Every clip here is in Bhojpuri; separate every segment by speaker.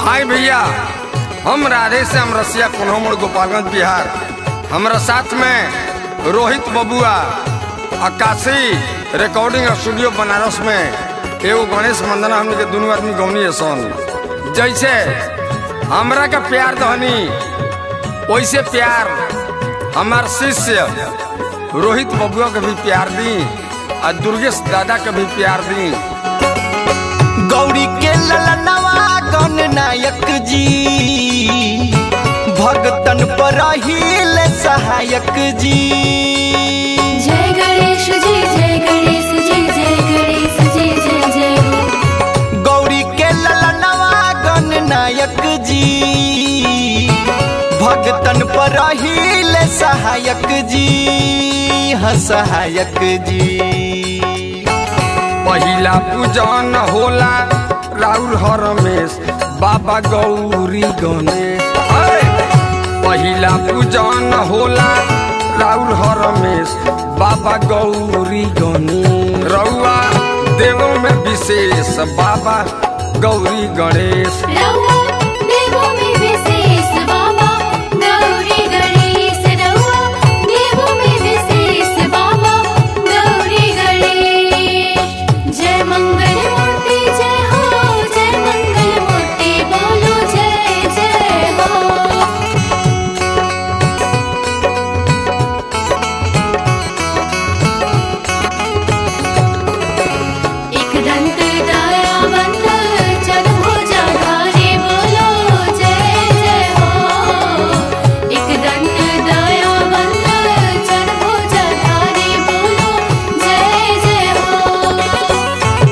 Speaker 1: हाय भैया हम राधे श्याम रसिया कोन्होमड़ गोपालगंज बिहार हमरा साथ में रोहित बबुआ अक्कासी रिकॉर्डिंग स्टूडियो बनारस में एगो गणेश मंदना हमने के दोनों आदमी गौनी है सन जैसे हमरा का प्यार दहनी वैसे प्यार हमार शिष्य रोहित बबुआ के भी प्यार दी और दुर्गेश दादा के भी प्यार दी
Speaker 2: गौरी के ललनवा गण नायक जी भगतन पर रहील सहायक जी
Speaker 3: जय गणेश जी जय गणेश जी जय गणेश जी जय जय हो
Speaker 2: गौरी के ललनवा गण नायक जी भगतन पर रहील सहायक जी हाँ सहायक जी
Speaker 1: पहिला पूजन होला राउर हरमेश बाबा गौरी गणेश ऐ! पहिला पूजन होला राउर हरमेश बाबा गौरी गणेश रउआ देवों में विशेष बाबा गौरी गणेश
Speaker 3: रउआ देवों में विशेष बाबा गौरी गणेश रउआ देवों में विशेष बाबा गौरी गणेश जय मंगल मूर्ति जय हो जय मंगल मूर्ति बोलो जय जय हो एक दंत दयावंत चतुर्भुजधारी बोलो जय जय हो एक दंत दयावंत चतुर्भुजधारी बोलो जय जय हो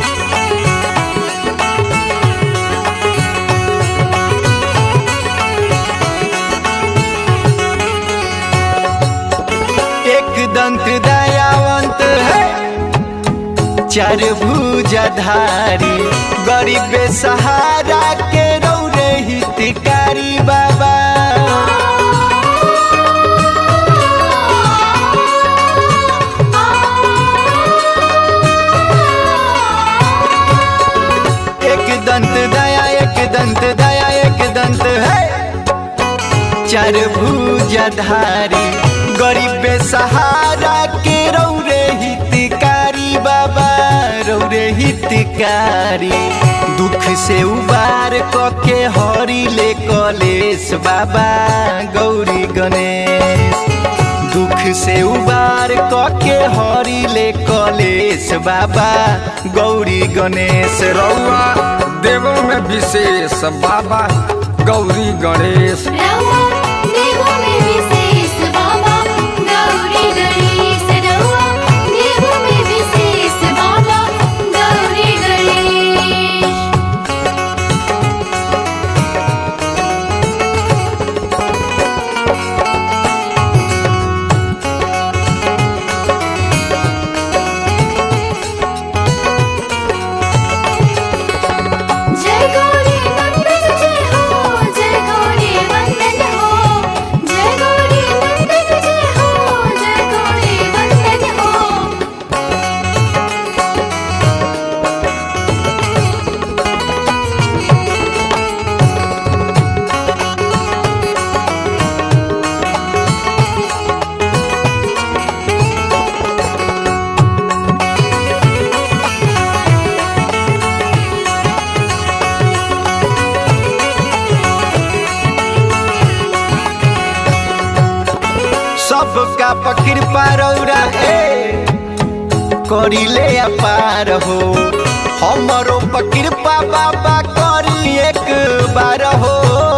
Speaker 2: एक दंत दयावंत है चार भुजधारी गरीब सहारा के रौरे हितकारी बाबा एक दंत दया एक दंत दया एक दंत है चार भुजधारी गरीब सहारा के रौरे हितकारी बाबा रौरे हितकारी दुख से उबार क के हरि ले कलेश बाबा गौरी गणेश दुख से उबार क के हरि ले कलेश बाबा गौरी गणेश
Speaker 1: रउआ देवों में विशेष बाबा गौरी गणेश
Speaker 3: रउआ देवों में विशेष बाबा गौरी गणेश रउआ देवों में विशेष बाबा गौरी गणेश जय गौरी नंदन जय हो जय गौरी वंदन हो जय गौरी नंदन जय हो जय गौरी वंदन हो
Speaker 2: सबका पकृपा रौरा ए करिले अपार हो हमरो पकृपा बाबा करी एक बार हो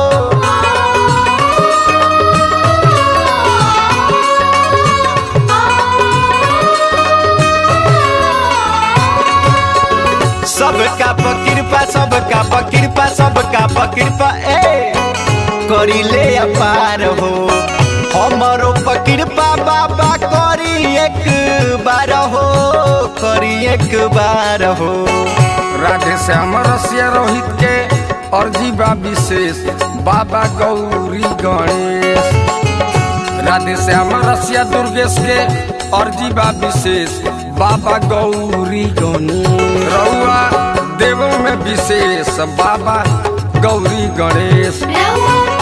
Speaker 2: सबका पकृपा सबका पकृपा सबका पकृपा ए करिले अपार हो हमरो पकृपा बाबा करी एक बार हो करी एक बार हो
Speaker 1: राधे श्याम रसिया रोहित के अर्जी बा विशेष बाबा गौरी गणेश राधे श्याम रसिया दुर्गेश के अर्जी बा विशेष बाबा गौरी गणेश रउआ देवों में विशेष बाबा गौरी गणेश
Speaker 3: रउआ